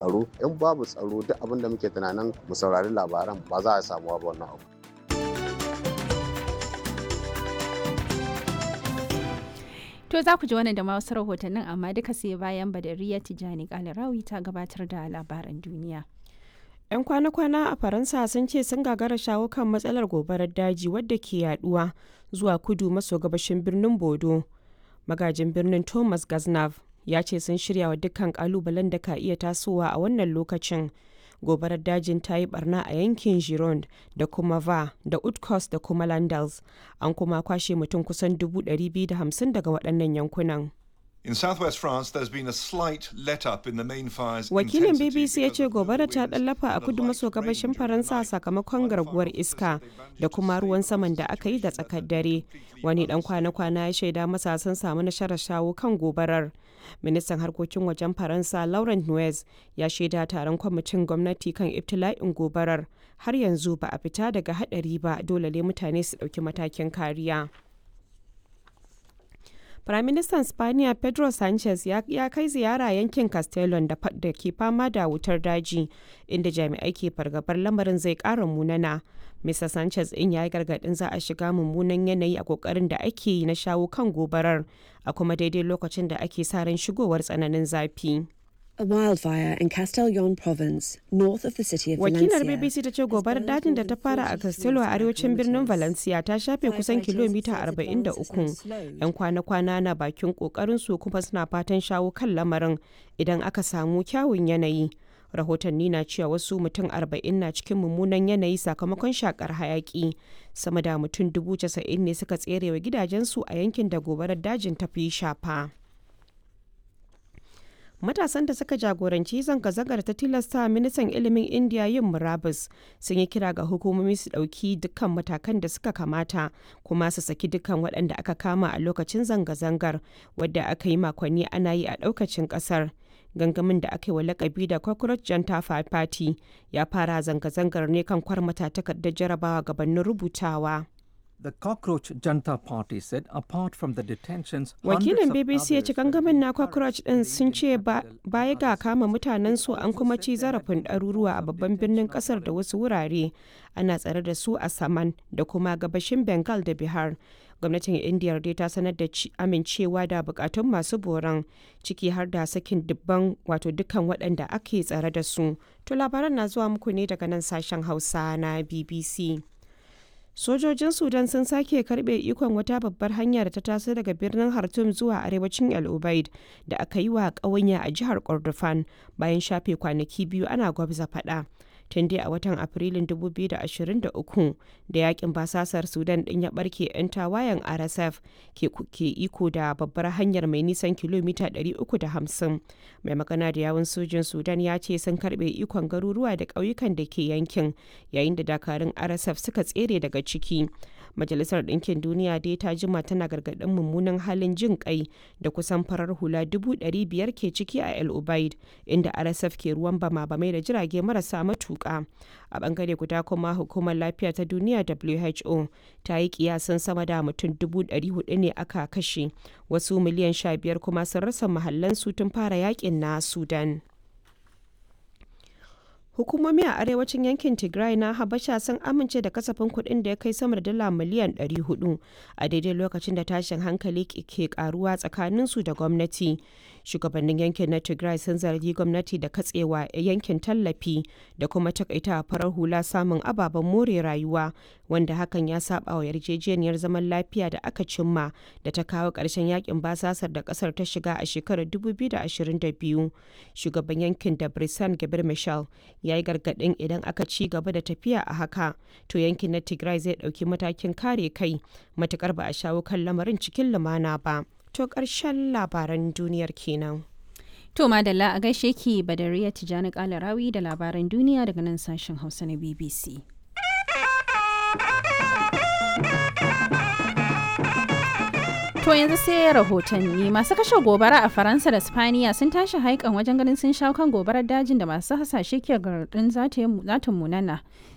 tsaro in babu tsaro duk abin da muke tunanin mu saurari labaran ba za a samu ba wannan abu To za ku ji wannan da ma wasu rahotannin amma duka sai bayan Badariya Tijani Kalarawi ta gabatar da labaran duniya. 'Yan kwana-kwana a Faransa sun ce sun gagara shawo kan matsalar gobarar daji wadda ke yaduwa zuwa kudu maso gabashin birnin Bodo. Magajin birnin Thomas Gaznav ya ce sun shirya wa dukkan kalubalen da ka iya tasowa a wannan lokacin. Gobarar dajin ta yi barna a yankin Gironde da kuma Va da Utkos da kuma Landals. An kuma kwashe mutum kusan 250 daga waɗannan yankunan. In southwest France, there's been a slight let-up in the main fire's Wakilin intensity BBC ya because ce of the gobara ta winds ɗallafa a and a kudu light maso rain gabashin during the Faransa night. sakamakon While garguwar firefighters iska say they managed da to kuma ruwan stabilize saman the da aka yi da situation tsakar that dare. had completely Wani ɗan unstable. kwana-kwana ya shaida masa sun samu nasarar shawo kan gobarar. Ministan harkokin wajen Faransa Laurent Nuez ya shaida taron kwamitin gwamnati kan ibtila'in gobarar. Har yanzu ba a fita daga haɗari ba dole ne mutane su ɗauki matakin kariya. Firaministan Spaniya Pedro Sanchez ya, ya kai ziyara yankin Castellon da, fa- da ke fama da wutar daji, inda jami'ai ke fargabar lamarin zai ƙara munana. Mr. Sanchez in ya yi gargaɗin za a shiga mummunan yanayi a ƙoƙarin da ake yi na shawo kan gobarar, a kuma daidai lokacin da ake sa ran shigowar tsananin zafi. A wildfire in Castellon province, north of the city of Wakilar Valencia. BBC ta ce gobarar dajin da ta fara a Castello a arewacin birnin Valencia ta shafe kusan kilomita 43. 'Yan kwana-kwana na bakin su kuma suna fatan shawo kan lamarin idan aka samu kyawun yanayi. Rahotanni na cewa wasu mutum 40 na cikin mummunan yanayi sakamakon shakar hayaki. Sama da mutum 90,000 ne suka tserewa gidajensu a yankin da gobarar dajin ta fi shafa. Matasan da suka jagoranci zanga-zangar ta tilasta ministan ilimin Indiya yin murabus sun yi kira ga hukumomi su ɗauki dukkan matakan da suka kamata kuma su saki dukkan waɗanda aka kama a lokacin zanga-zangar wadda aka yi makonni ana yi a ɗaukacin ƙasar. Gangamin da aka yi wa lakabi da Cockroach Janta Party ya fara zanga-zangar ne kan kwarmata takardar jarabawa gabanin rubutawa. The Cockroach Janta Party said apart from the detentions, Wakilin hundreds of BBC ya ce others were gangamin being na Cockroach ɗin sun ce ba- baya ga kama mutanen su an kuma ci zarafin ɗaruruwa a babban birnin ƙasar da wasu wurare ana tsare da su a Saman da kuma gabashin Bengal da Bihar. Gwamnatin Indiya dai ta sanar da ci- amincewa da bukatun masu boran ciki har da sakin dubban wato dukkan waɗanda ake tsare da su. To labaran na zuwa muku ne daga nan sashen Hausa na BBC. Sojojin Sudan sun sake karbe ikon wata babbar hanya da ta taso daga birnin Khartoum zuwa arewacin El Ubaid da aka yi wa ƙawanya a jihar Kordofan bayan shafe kwanaki biyu ana gwabza faɗa. Tun dai a watan Afrilun 2023 da yakin basasar Sudan ɗin ya ɓarke 'yan tawayen RSF ke, ke iko da babbar hanyar mai nisan kilomita 350. Mai magana da yawun sojin Sudan ya ce sun karbe ikon garuruwa da ƙauyukan da ke yankin yayin da dakarun RSF suka tsere daga ciki. Majalisar Ɗinkin Duniya dai ta jima tana gargaɗin mummunan halin jin kai da kusan farar hula dubu ɗari biyar ke ciki a El Ubaid, inda RSF ke ruwan bama-bamai da jirage marasa matuƙa. A ɓangare guda kuma hukumar lafiya ta duniya WHO ta yi kiyasan sama da mutum dubu ɗari hudu ne aka kashe, wasu miliyan sha biyar kuma sun rasa mahallansu tun fara yakin na Sudan. Hukumomi a arewacin yankin Tigray na Habasha sun amince da kasafin kuɗin da ya kai sama da dala miliyan 400 a daidai lokacin da tashin hankali ke karuwa tsakaninsu da gwamnati. Shugabannin yankin na Tigray sun zargi gwamnati da katsewa yankin tallafi da kuma takaita farar hula samun ababen more rayuwa wanda hakan ya saba wa yarjejeniyar zaman lafiya da aka cimma da ta kawo ƙarshen yakin basasar da ƙasar ta shiga a shekarar 2022. Shugaban yankin da Brisan Gabir Michel ya yi gargaɗin idan aka ci gaba da tafiya a haka to yankin na tigray zai ɗauki matakin kare kai matukar ba a shawo kan lamarin cikin lumana ba to ƙarshen labaran duniyar kenan To madalla a gaishe ki Badariya Tijani Kalarawi da labaran duniya daga nan sashen Hausa na BBC. To yanzu sai rahotanni masu kashe gobara a Faransa da Spaniya sun tashi haikan wajen ganin sun shawo kan gobarar dajin da masu hasashe ke garɗin za ta munana